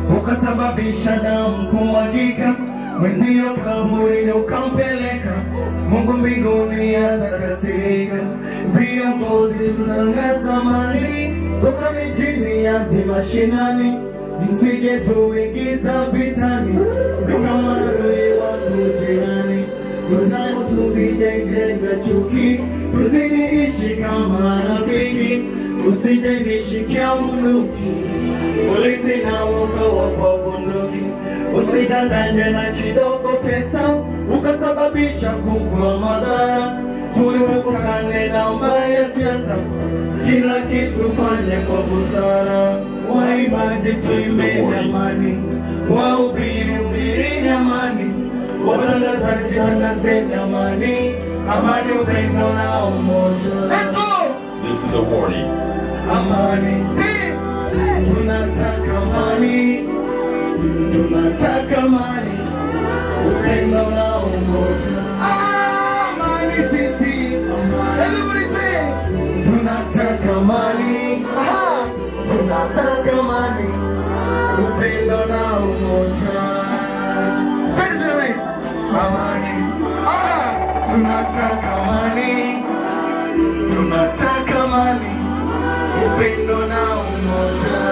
ukasababisha damu kumwagika, mwenzio kaburini ukampeleka, Mungu mbinguni atakasirika. Viongozi tutangaza amani toka mijini hadi mashinani, msije tuingiza vitani kama adui wangu jirani. Mwenzangu tusijengenga chuki, tuzidi ishi kama rafiki, usije nishikia mkuki, polisi na woga kwa bunduki, usidanganywe na kidogo pesa ukasababisha kubwa madhara. Tuepukane na mbaya siasa, kila kitu fanye kwa busara. Waimbaji tuimbe amani, wahubiri hubirini amani watangazaji tangazeni amani, amani, upendo na umoja. This is a warning. Amani, tunataka amani, tunataka amani, upendo na umoja. Amani sisi, everybody say, tunataka amani, Aha. tunataka amani, upendo na umoja. Twende tunawe. Amani, Ah, tunataka amani, tunataka amani, upendo na umoja.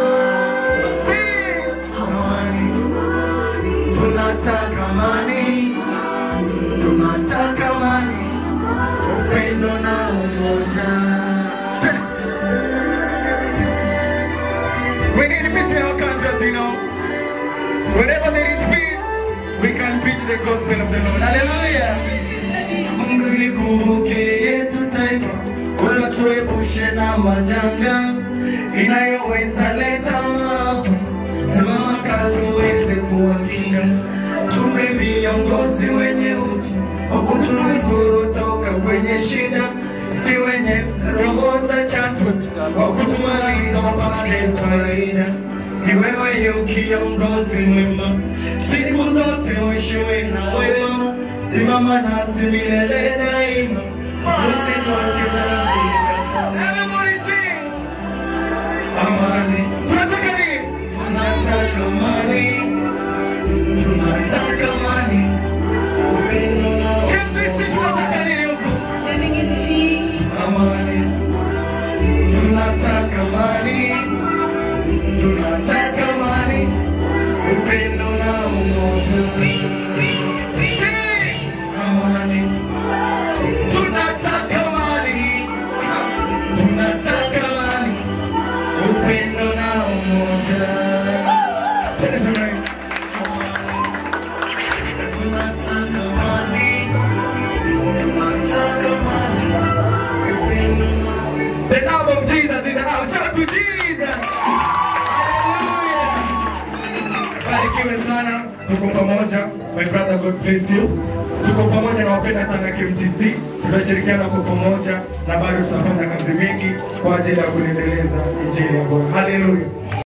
Si, Amani, tunataka amani, tunataka amani, upendo na umoja. We need peace in our countries, you know. Wherever there is peace, we can preach the gospel of the Lord. Hallelujah. Mungu ikumbuke yetu taifa, wala tuepushe na majanga inayoweza leta maafa. Simama katuweze kuwakinga, tupe viongozi wenye utu wa kutunusuru toka kwenye shida, si wenye roho za chatu wa kutumaliza wapate faida. Ni wewe yu kiongozi mwema, siku zote uishiwe na wema, simama nasi milele daima, usituache nasi Everybody sing! Amani, tunataka nini? Tunataka amani, tunataka amani, upendo na umoja. Tunataka nini huku? Amani, tunataka amani, tunataka amani, upendo na umoja. Amani, tunataka amani, tunataka amani, upendo na umoja. Twende shuleni. Tunataka amani, tunataka amani, upendo na The love of Jesus in the house. Shout to Jesus. Hallelujah. Barikiwe sana, tuko pamoja. My brother, God bless you. Tuko pamoja na wapenda sana KMTC, tunashirikiana kwa pamoja na bado tutafanya kazi mingi kwa ajili ya kuendeleza injili ya Bwana. Haleluya.